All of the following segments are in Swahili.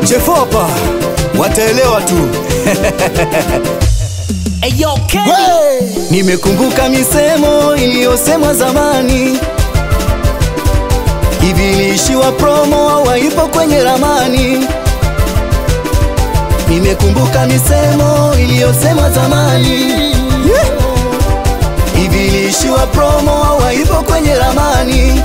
Chefopa wataelewa tu. Eyo Kenny Nimekumbuka misemo iliyosemwa zamani, hivi iliishiwa promo au haipo kwenye ramani. Nimekumbuka misemo iliyosemwa zamani, Yeah. hivi iliishiwa promo au haipo kwenye ramani.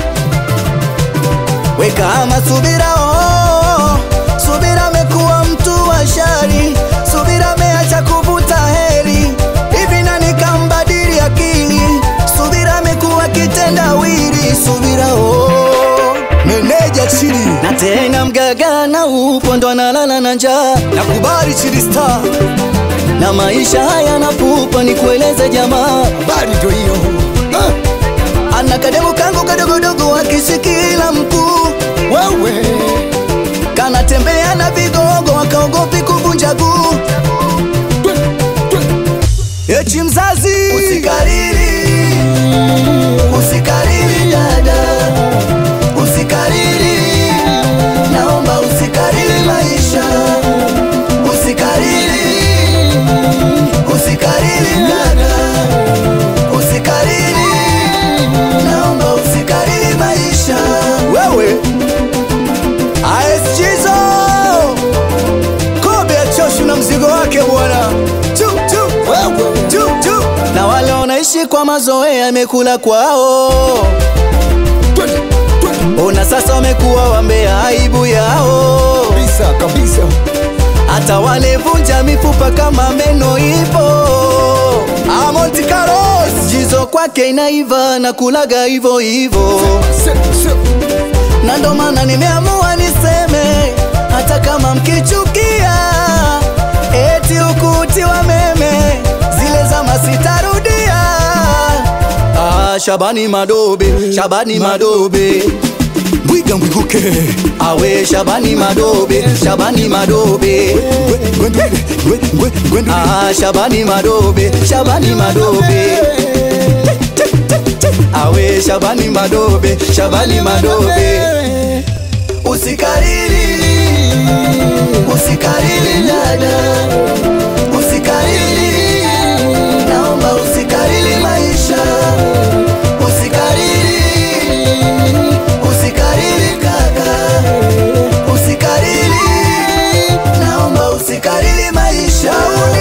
Weka ama subira, oh, subira amekuwa mtu wa shari, subira ameacha kuvuta heri, hivi nani kambadili akili, subira amekuwa kitendawili, subira oh, meneja chini na tena mgaga na upo ndo analala na njaa, nakubali chili star na maisha haya napupa, ni kueleze jamaa, Habari ndio hiyo. Ah, ana kademu kangu kadogodogo akisikila mkuu Wewe kanatembea na vigogo wakaogopi kuvunja guu. Echi mzazi, usikariri, usikariri dada, usikariri, naomba usikariri maisha, usikariri, usikariri dada, usikariri, naomba usikariri maisha. Wewe ASJizo Kobe achoshu na mzigo wake bwana Chu, chu, wewe chu, chu. Na wale wanaishi kwa mazoea yamekula kwao, twende twende ona sasa wamekuwa wambea aibu yao. kabisa kabisa. Hata wale vunja mifupa kama meno ipo. Ah, Monte Carlos jizo kwake inaiva na kulaga hivyo hivyo. Se- se- na ndo maana nimeamua niseme, hata kama mkichukia eti ukuti wa meme zile zama sitarudia. Ah, Shabani Madobe, Shabani Madobe Mwiga mwiguke awe Shabani Madobe, Shabani Madobe Ah, Shabani Madobe, Shabani Madobe awe Shabani Madobe, Shabani Madobe Usikariri, usikariri dada, usikariri, naomba usikariri maisha, usikariri, usikariri kaka, usikariri, naomba usikariri maisha.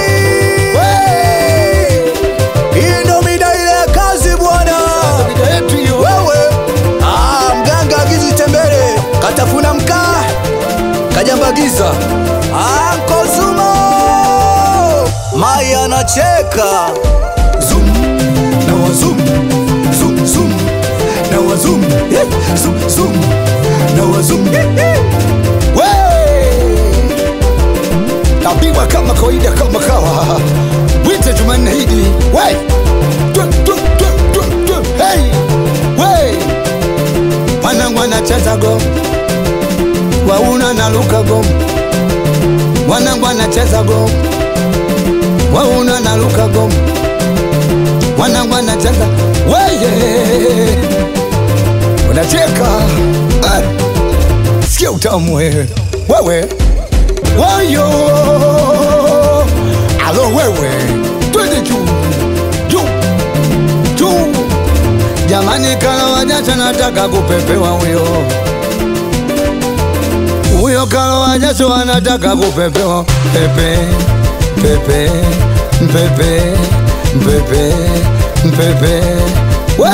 Hii ndo mida ile ya kazi bwana. Mida yetu hiyo. Wewe ah, mganga agizi tembele katafuna mkaa kajambagiza Anko Zumo Mai anacheka Zoom na wazum Zoom zoom na wazum Eh, Zoom zoom na wazum We! Napigwa kama kawaida kama kawa. Wite Jumanne hidi. We! Twe, twe, twe, twe, twe. Hey! We! Wanangu anacheza go. Wauna na luka go. Wanangu anacheza go. Wauna na luka go. Wanangu anacheza. Weye! Unacheka. Ah! Sikia utamu wewe. Wewe. Wayo. Alo wewe. Twende juu. Juu. Juu. Jamani kala wajasho nataka kupepewa huyo. Huyo kala wajasho anataka kupepewa. Pepe. Pepe. Pepe. Pepe. Pepe. We!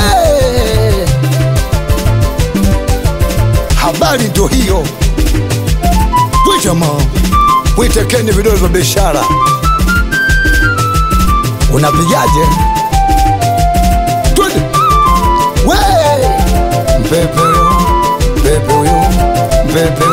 Habari ndo hiyo. We jamaa, witekeni vidole vya biashara. Unapigaje? Twende we mpepe huyo, mpepe huyo, mpepe